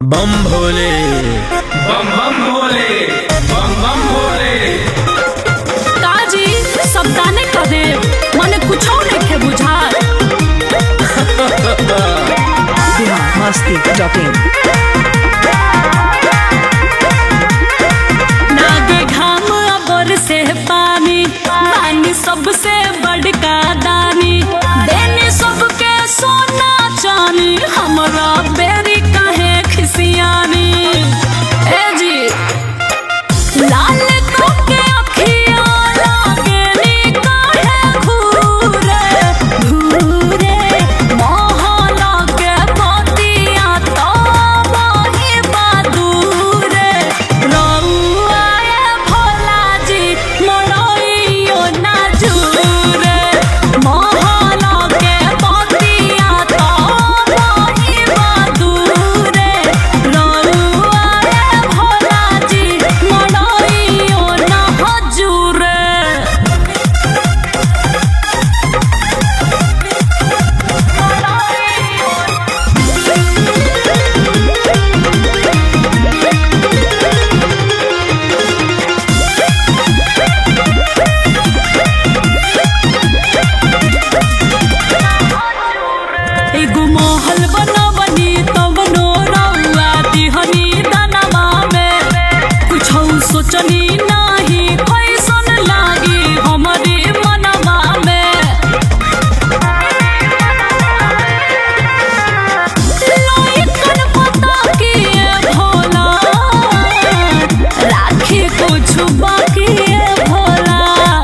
बम भोले बम बम भोले बम बम भोले काजी सब दाने क दे मने कुछो नइखे बुझात बिहार मस्ती डॉट इन नागे घाम अबर से पानी पानी सबसे बड़का दानी देने सबके सोना चानी हमरा बेरी काहे खिसियानी ए जी लाल तोके अखिया लागेली काहे घूरे घूरे मोहला के मोतिया तो मोहि बदूरे रउआ ए भोला जी मरइयो ना जुरे मोहला के मोतिया तो मोहि बदूरे रउआ ए भोला जी मरइयो ना हजूरे एगो महल बनवनी तब नो रउआ दिहनी दनवा में कुछौ सोचनी नाही कैसन लागी हमरे मनवा में लइकन पता किए भोला राखी कुछ बाकी भोला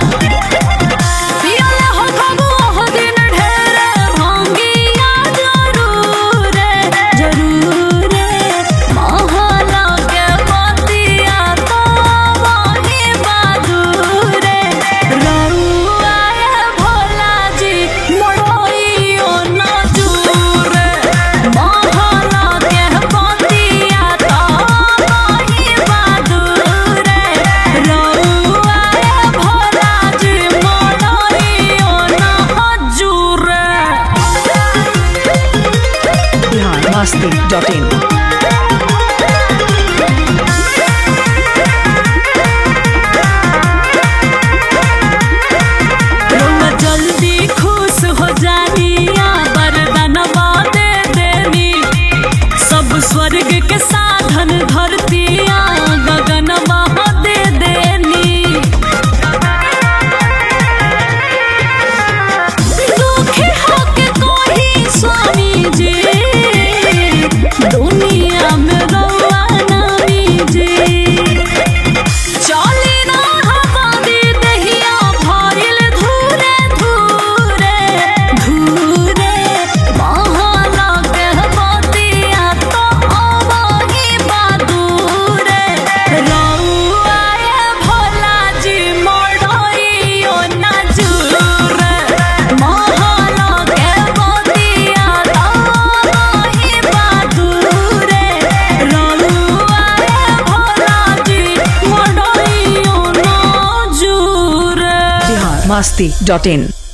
पियले हो खबो हो दिन ढेरे भांगिया जरूर जरूर महला के बतिया तो वही बहादुर रउआ ए भोला जी मोड़इयो ना जूर महला के बतिया तो वही बहादुर रउआ ए भोला जी मोड़इयो ना हजूर बिहार मस्ती डॉट इन रउआ जल्दी खुश हो जानिया वरदानवा दे देनी सब स्वर्ग के साधन धरतिया गगनवा दे देनी दुखी होके कोही स्वामी जी दुनिया में रउआ नामी जी चली ना हमारी दहिया भइल धूरे धूरे धूरे महला के बतिया तो अबही बदूरे रउआ ए भोला जी मोड़इयो ना जूरे महला के बतिया तो अबही बदूरे रउआ ए भोला जी मोड़इयो ना जूरे बिहार मस्ती डॉट इन